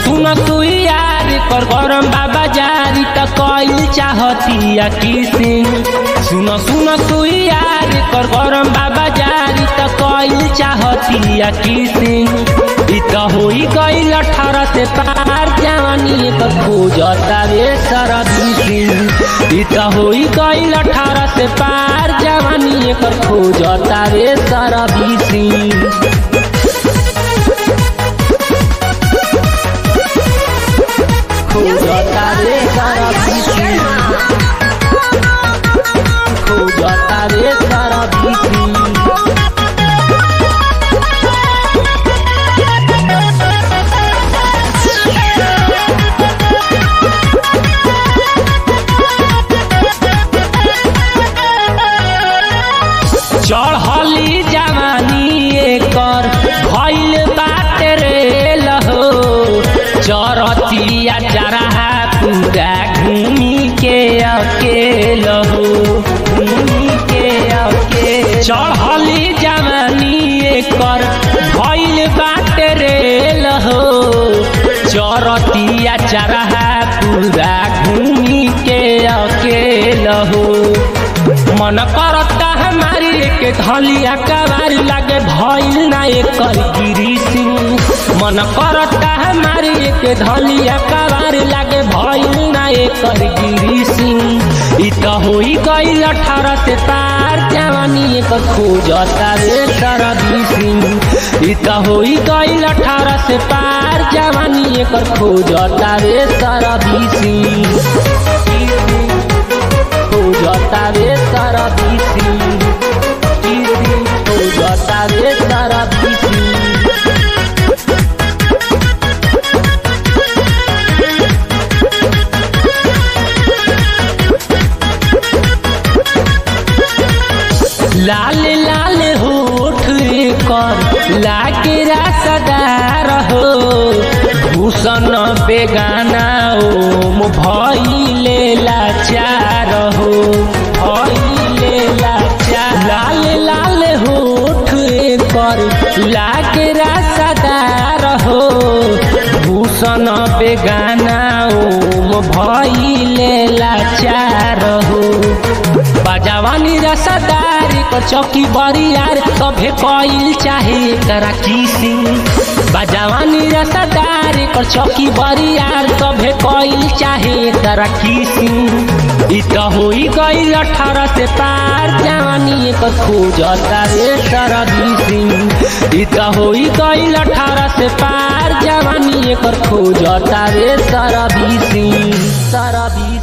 सुन तू यार कर गरम बाबा जारी त कइल चाहतिया किसिंग सुन सुन तू यार कर गरम बाबा जारी त कइल चाहतिया किसिंग इ त होई गइल अठारह से पार जवानी त खोजता रे सरबिसिंग इ त होई गइल अठारह से पार जवानी पर खोजता रे सरबिसिंग खोजता रे सरबिसिंग खोजता रे सरबिसिंग चढ़ली जवानी एकर भइल बाटे रे लहो चरतिया चरहा पूरा घूमी के अकेल हो घूमी के अकेल चढ़ली जवानी एकर भइल बाटे रे लहो चरतिया चरहा पूरा घूमी के अकेल हो मन करता हमारी के धलिया कबारी लागे भइल ना एकर गिरी सिंह मन करता हमारी के धलिया कबारी लागे भइल ना एकर गिरी सिंह इ त होई गइल अठारह से पार जवानी एकर खोजता रे सरदी सिंह इ त होई गइल अठारह से पार जवानी एकर खोजता रे सरदी सिंह खोजता रे सारा बीसी बीसी खोजता रे सारा बीसी लाल लाल होठ कर लागे रासदार हो भूषण बेगाना ओम भइले लाचार हो भइले लाचार लाल लाल होठ कर लागे रासदार हो भूषण बेगाना ओम भइले लाचार हो बाजावानी रसदारी को चौकी बरियार सभे कइल चाहे करा किसिंग बाजावानी रसदारी को चौकी बरियार सभे कइल चाहे करा किसिंग इ त होई गइल अठारह से पार जवानी को खोजता रे सरदी सिंह इ त होई गइल अठारह से पार जवानी एकर खोजता रे सरदी सिंह सरदी